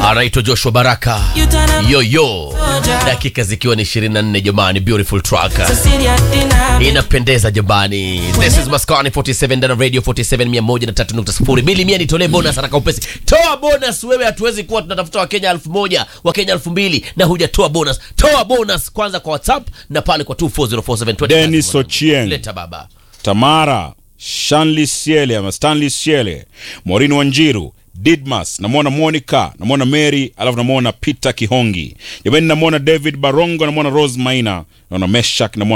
anaitwa Joshua Baraka yoyo, dakika zikiwa ni 24 jamani, beautiful track inapendeza jamani. This is Maskani 47 ndani ya radio 47 103.0. Bili mia nitolee bonus haraka upesi. Toa bonus wewe, hatuwezi kuwa tunatafuta Wakenya elfu moja Wakenya elfu mbili na hujatoa bonus. Toa bonus kwanza kwa WhatsApp na pale kwa 2404720. Dennis Ochieng. Leta baba. Tamara Shanley Siele ama Stanley Siele, Maureen Wanjiru, Didmas, namwona Monica, namwona Mary, alafu namwona Peter Kihongi. Jamani, namwona David Barongo, namwona Rose Maina, naona Meshak, namwona